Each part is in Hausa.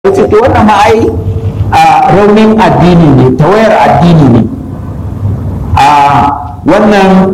ce to wannan ma ai raunin addini ne tawayar addini ne a wannan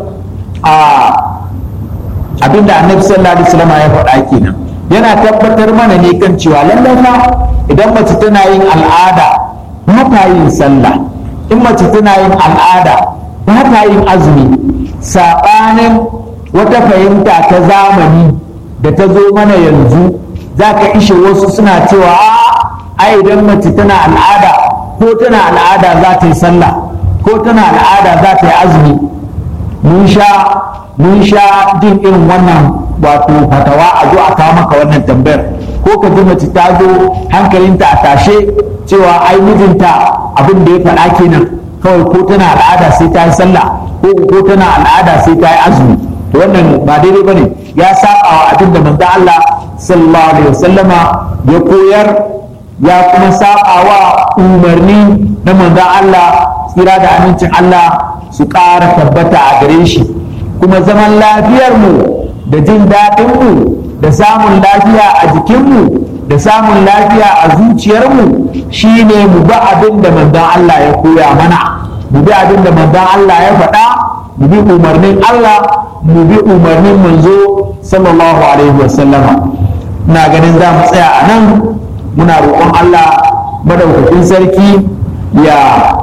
abinda annabi sallallahu alaihi wasallam ya faɗa kenan yana tabbatar mana ne kan cewa lallai fa idan mace tana yin al'ada ba ta yin sallah in mace tana yin al'ada ba ta yin azumi saɓanin wata fahimta ta zamani da ta zo mana yanzu za ka ishe wasu suna cewa ai idan mace tana al'ada ko tana al'ada za ta yi sallah ko tana al'ada za ta yi azumi mun sha mun sha jin irin wannan wato fatawa a zo a kawo maka wannan tambayar ko ka ji mace ta zo hankalinta a tashe cewa ai mijinta abin da ya faɗa kenan kawai ko tana al'ada sai ta yi sallah ko ko tana al'ada sai ta yi azumi to wannan ba daidai bane ya saba wa abin da manzo Allah sallallahu alaihi wasallama ya koyar ya kuma saba wa umarni na manzo Allah tsira da amincin Allah su ƙara tabbata a gare shi kuma zaman lafiyarmu da jin daɗinmu da samun lafiya a jikinmu da samun lafiya a zuciyarmu shine mu bi abin da manzon Allah ya koya mana mu bi abin da manzon Allah ya faɗa mu bi umarnin Allah mu bi umarnin manzo sallallahu alaihi wasallama ina ganin za mu tsaya a nan muna roƙon Allah madaukakin sarki ya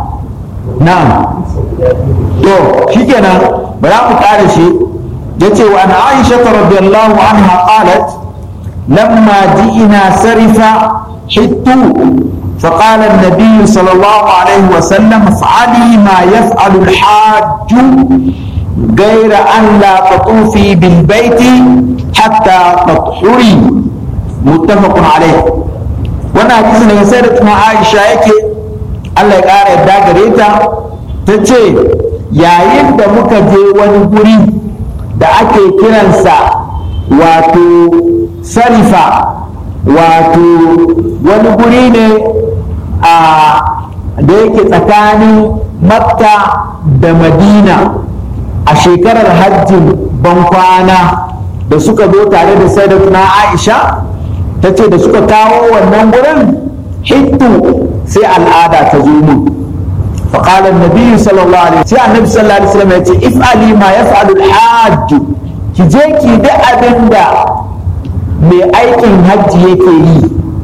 na'am to shikenan bara mu kare shi yace wa ana Aisha radhiyallahu anha qalat lamma ji'ina sarifa hittu فقال النبي صلى الله عليه وسلم افعلي ما يفعل الحاج غير أن لا تطوفي بالبيت حتى تطهري متفق عليه وانا حديث daga sayyidatuna Aisha yake Allah ya ƙara yadda gare ta ta ce yayin da muka je wani guri da ake kiransa wato sarifa wato wani guri ne a da yake tsakanin makka da madina a shekarar hajjin bankwana da suka zo tare da sayyidatuna aisha ta ce da suka kawo wannan gurin hittu sai al'ada ta zo mu فقال النبي صلى الله عليه وسلم النبي صلى الله عليه وسلم يقول افعلي ما يفعل الحاج ki je ki da abin da mai aikin hajji yake yi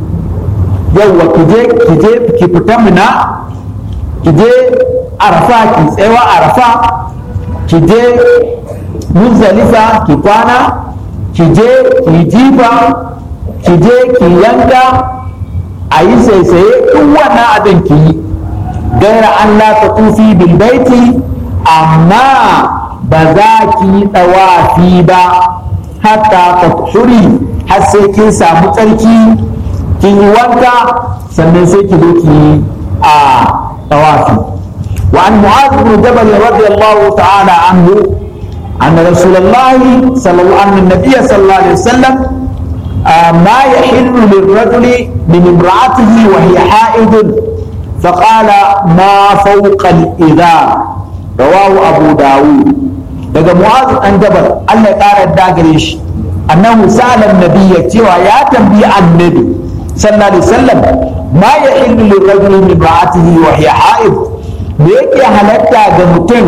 yauwa ki je ki je ki fita mina ki je arafa ki tsayawa arafa ki je muzdalifa ki kwana ki je ki jifa ki je ki yanka a yi saisaye duk wannan abin ki yi gaira an la ta tufi bil baiti amma ba za ki yi ɗawafi ba hatta ta shuri har sai kin samu tsarki kin yi wanka sannan sai ki zo ki yi a ɗawafi وعن معاذ بن جبل رضي الله تعالى عنه أن رسول الله صلى الله أن النبي صلى الله عليه وسلم ما يحل للرجل من امرأته وهي حائض فقال ما فوق الإذار رواه أبو داود daga mu'azu an jabal Allah ya ƙara dagare shi annahu sa'ala nabiyya cewa ya tambayi annabi sallallahu alaihi wasallam ma ya illu lil rajuli min ra'atihi wa hiya ha'id me yake halatta ga mutum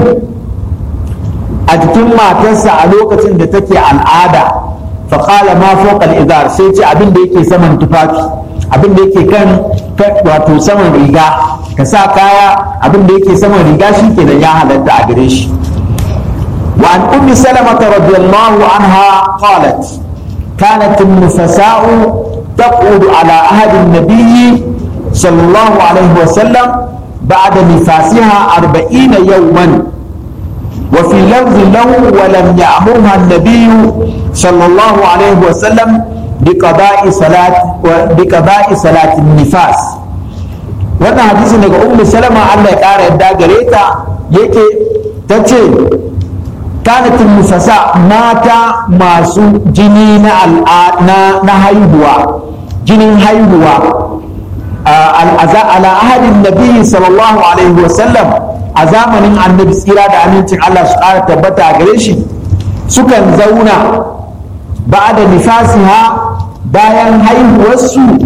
a jikin matarsa a lokacin da take al'ada fa qala ma fawqa al-izar sai ce abin da yake saman tufafi abin da yake kan wato saman riga ka sa kaya abin da yake saman riga shi kenan ya halatta a gare shi وعن أم سلمة رضي الله عنها قالت كانت النفساء تقعد على عهد النبي صلى الله عليه وسلم بعد نفاسها أربعين يوما وفي لفظ له ولم يأمرها النبي صلى الله عليه وسلم بقضاء صلاة بقضاء صلاة النفاس wannan hadisi daga ummu salama Allah ya kara yadda gare ta yake ta ce kanatin nufasa mata masu jini na haihuwa jinin haihuwa ala ahadin nabi sallallahu alaihi wasallam a zamanin annabi tsira da amincin Allah su ƙara tabbata a gare shi sukan zauna ba da nifasiha bayan haihuwarsu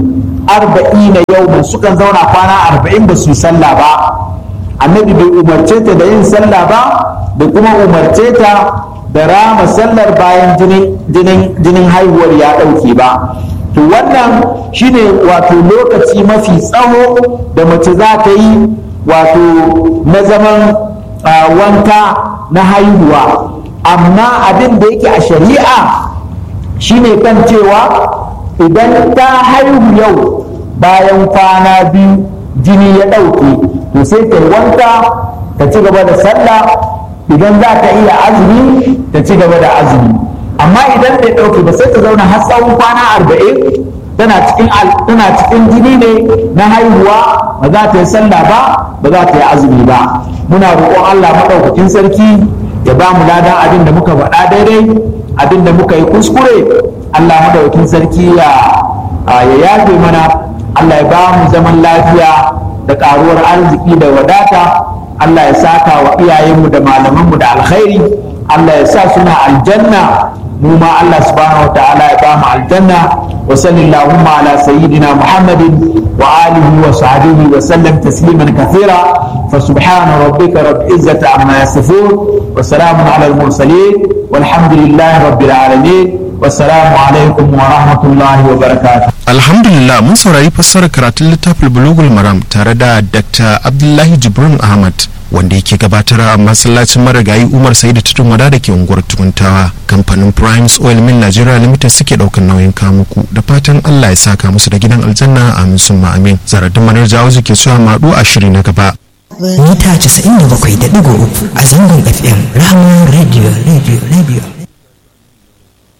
arba'ina yawman sukan zauna kwana arba'in ba su sallah ba annabi bai umarce ta da yin sallah ba da kuma umarce ta da rama sallar bayan jinin haihuwar ya ɗauke ba to wannan shine wato lokaci mafi tsawo da mace za ta yi wato na zaman wanka na haihuwa amma abin da yake a shari'a shine kan cewa idan ta haihu yau bayan kwana biyu jini ya ɗauke to sai ta wanka ta ci gaba da sallah idan za ta iya azumi ta ci gaba da azumi amma idan bai ɗauke ba sai ta zauna har tsawon kwana arba'in tana cikin tana cikin jini ne na haihuwa ba za ta yi sallah ba ba za ta yi azumi ba muna roƙon Allah maɗaukakin sarki ya ba mu ladan abin da muka faɗa daidai abin da muka yi kuskure Allah maɗaukakin sarki ya ya yafe mana Allah ya ba mu zaman lafiya da ƙaruwar arziki da wadata Allah ya saka wa iyayenmu da malamanmu da alkhairi Allah ya sa suna aljanna mu ma Allah subhanahu wa ta'ala ya ba mu aljanna wa sallallahu ala sayyidina Muhammadin wa alihi wa sahbihi wa sallam tasliman kathira fa subhana rabbika rabbil izzati amma yasifun wa salamun ala al mursalin walhamdulillahi rabbil alamin wassalamu alaikum wa rahmatullahi wa barakatuh alhamdulillah mun saurari fassarar karatun littafin bulugul maram tare da dr abdullahi jibrin ahmad wanda yake gabatar a masallacin marigayi umar saidu tudun wada da ke unguwar tukuntawa kamfanin primes oil mill nigeria limited suke daukan nauyin kamuku da fatan allah ya saka musu da gidan aljanna amin sun amin zaradin manar jawo ke cewa maɗu a shiri na gaba mita 97.3 a zangon fm rahama radio radio radio